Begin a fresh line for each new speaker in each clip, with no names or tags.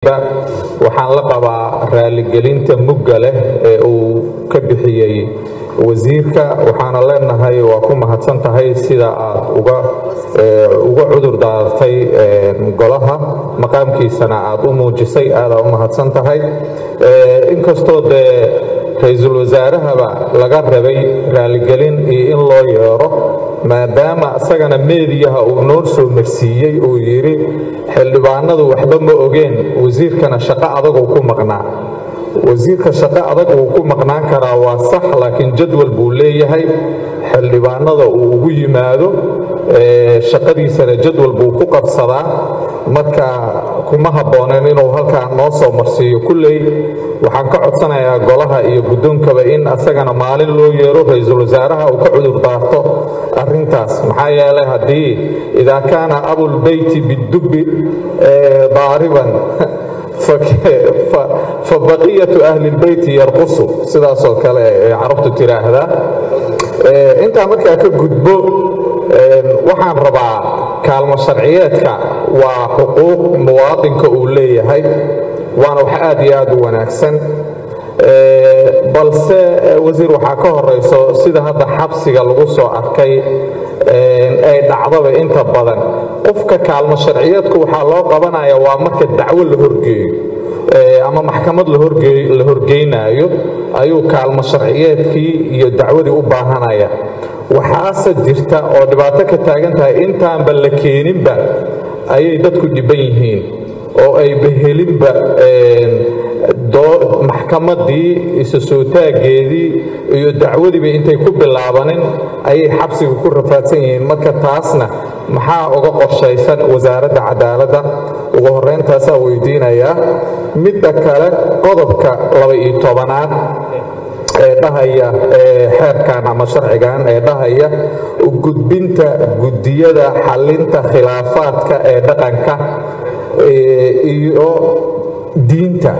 waxaan la qabaa raaligelinta mugga leh ee uu ka bixiyey wasiirka waxaana leenahay waa ku mahadsan tahay sida aad uga cudur daartay golaha maqaamkiisana aad u muujisay aadaa u mahadsan tahay inkastoo dee ra-iisul wasaarahaba laga rabay raaligelin iyo in loo yeero maadaama isagana meediyaha uu noo soo marsiiyey uu yidhi xildhibaanadu waxba ma ogeen wasiirkana shaqo adaguu ku maqnaa wasiirka shaqo adag wuu ku maqnaan karaa waa sax laakiin jadwal buu leeyahay xildhibaanada uu ugu yimaado shaqadiisana jadwal buu ku qabsadaa marka kuma habbooneen inuu halkaa noo soo marsiiyo kulley waxaan ka codsanayaa golaha iyo guddoonkaba in asagana maalin loo yeero ra-iisul wasaaraha uu ka cudur daarto arrintaas maxaa yeelay haddii idaa kaana abulbeyti bidubbi daariban fabaqiyatu ahlilbeyti yarqusu sidaasoo kale ee carabtu tiraahdaa intaa markaa ka gudbo waxaan rabaa kaalmo sharciyeedka waa xuquuq muwaadinka uu leeyahay waana wax aad iyo aad u wanaagsan balse wasiir waxaa ka horayso sida hadda xabsiga lagu soo arkay ay dhacdaba inta badan qofka kaalmo sharciyeedku waxaa loo qabanaya waa marka dacwo la horgeeyo ama maxkamad la horgeynaayo ayuu kaalmo sharciyeedkii iyo dacwadii u baahanaya waxaase jirta oo dhibaato ka taagan tahay intaanba la keeninba ayay dadku dhibban yihiin oo ay behelinba maxkamadii isu soo taaggeedii iyo dacwadiiba intay ku bilaabanin ayay xabsiga ku rafaadsan yihiin marka taasna maxaa uga qorshaysan wasaaradda cadaaladda ugu horreyntaasaa weydiinayaa midda kale qodobka laba-iyo tobanaad ee dhahaya xeerkan ama sharcigan ee dhahaya gudbinta guddiyada xallinta khilaafaadka ee dhaqanka iyo diinta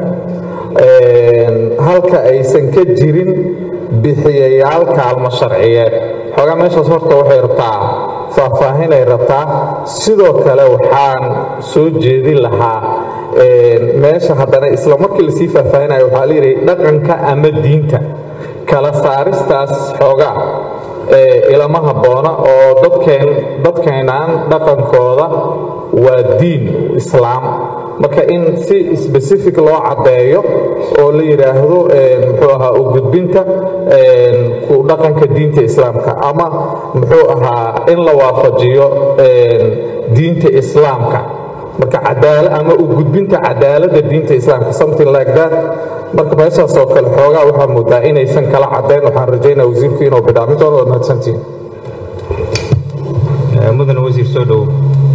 halka aysan ka jirin bixiyayaal kaalmo sharciyeed xoogaa meeshaas horta waxay rabtaa faahfaahinay rabtaa sidoo kale waxaan soo jeedin lahaa meesha haddana isla markii lasii faahfaahinayo waxaa layidhi dhaqanka ama diinta kala saaristaas xoogaa ilama habboona oo dadkeenaan dhaqankooda waa diin islaam marka in si specific loo caddeeyo oo la yidhaahdo muxuu ahaa u gudbinta ku dhaqanka diinta islaamka ama muxuu ahaa in la waafajiyo diinta islaamka marka cadaala ama u gudbinta cadaaladda diinta islaamka something like that marka meeshaas oo kale xoogaa waxaa moodaa inaysan kala caddayn waxaan rajaynaa wasiirku inuu bidhaamin doono waa mahadsantihin
mudan wasiir soo dhowow